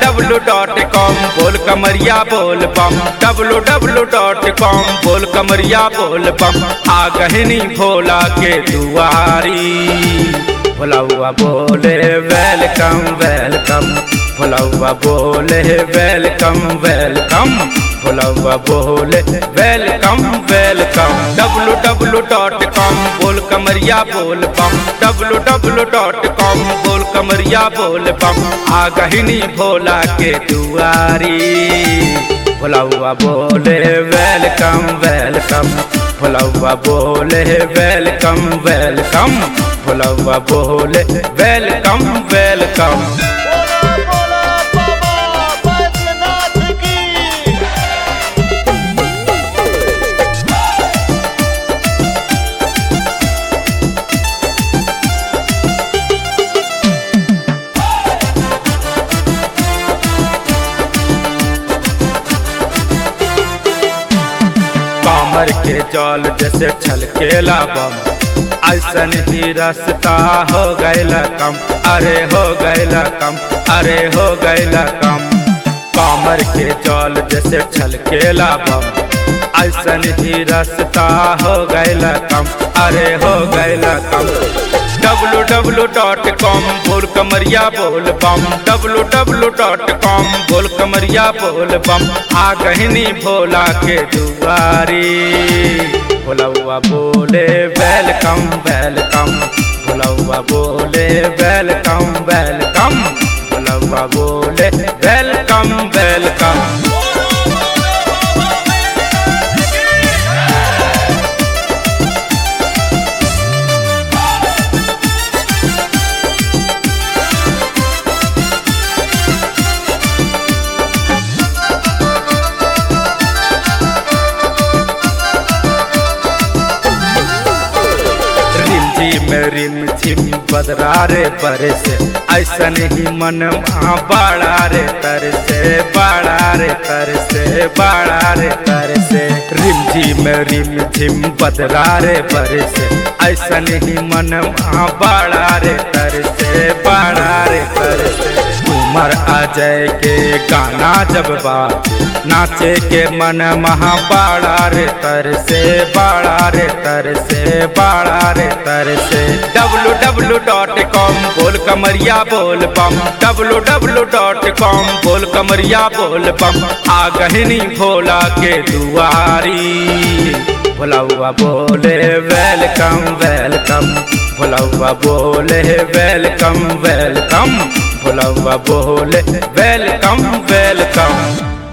Dablu dot com बोल कमरिया बोल बम डब्लू डब्लू डॉट कॉम बोल कमरिया बोल बम आ गहनी भोला के दुआरी भोलाउआ बोले वेलकम वेलकम भोलाउआ बोले वेलकम वेलकम भोलाउआ बोले welcome welcome W W dot com बोल कमरिया बोल बम डब्लू डब्लू डॉट कॉम बोल कमरिया बोल बम आ गहिनी भोला के दुआरी भोलाउआ बोले वेलकम वेलकम भोलाउआ बोले वेलकम वेलकम भोलाउआ बोले वेलकम वेलकम बोला बोला बाबा बैद्यनाथ की कामर के जल जैसे छलकेला बम ऐसन ही रास्ता हो गैला कम अरे हो गैला कम अरे हो गैला कम कामर के जल जैसे छलकेला बम ऐसन ही रास्ता हो गैला कम अरे हो गैला कम डब्लू डब्लू डॉट कॉम बोल कमरिया बोल बम डब्लू डब्लू डॉट कॉम बोल कमरिया बोल बम आ गहनी भोला के दुआरी भोलौआ बोले वेलकम वेलकम भोलौआ बोले वेलकम वेलकम भोलौआ बोले वेलकम वेलकम रिम झिम रिम झिम बदरा रे बरसे ऐसन ही मन वहाँ बाड़ा रे तरसे बाड़ा रे तरसे बाड़ा रे तरसे रिम झिम रिम झिम बदरा रे बरसे ऐसन ही मन वहाँ बाड़ा रे तरसे बाड़ा रे तरसे उमर अजय के गाना जब बात नाचे के मन महा बाड़ा रे तरसे बाड़ा रे तरसे बाड़ा रे तरसे डब्लू डब्लू डॉट कॉम बोल कमरिया बोल बम डब्लू डब्लू डॉट कॉम बोल कमरिया बोल बम आ गहनी भोला के दुआरी भोलाउआ बोले वेलकम वेलकम भोलाउआ बोले वेलकम वेलकम भोलाउआ बोले वेलकम वेलकम